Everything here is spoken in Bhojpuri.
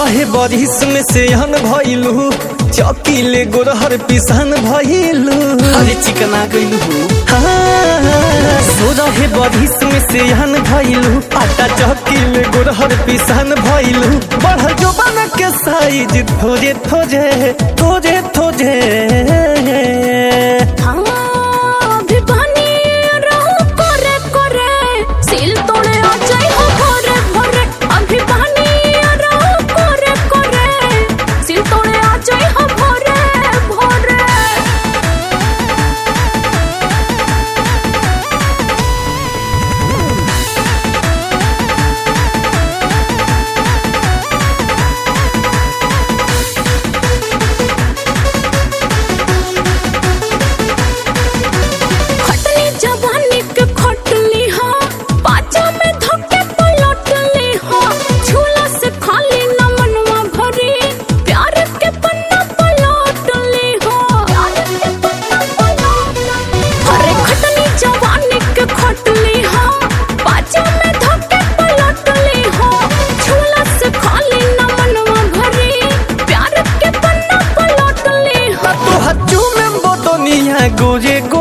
रहे बरिस में से हन भइलू चौकीले गोरहर पिसान भइलू अरे चिकना गइलू सो रहे बरिस में से हन भइलू आटा चौकीले गोरहर पिसान भइलू बढ़ जो बन के साइज थोजे थोजे थोजे थोजे हाँ, अभी बनी रहू करे करे, सिल तोड़े आ जाई हो भोरे भोरे। अभी बनी रहू करे करे, सिल तोड़े आ जाई हो भोरे भोरे। खटनी जवानी के खटली हा पाचा में धक्के पलटली हा झूला से खाली न मनवा भरी प्यार के पन्ना पलटली हा अरे खटनी जवानी के खटली हा पाचा में धक्के पलटली हा झूला से खाली न मनवा भरी प्यार के पन्ना पलटली हा तो हच्चू में बोतनिया गोरे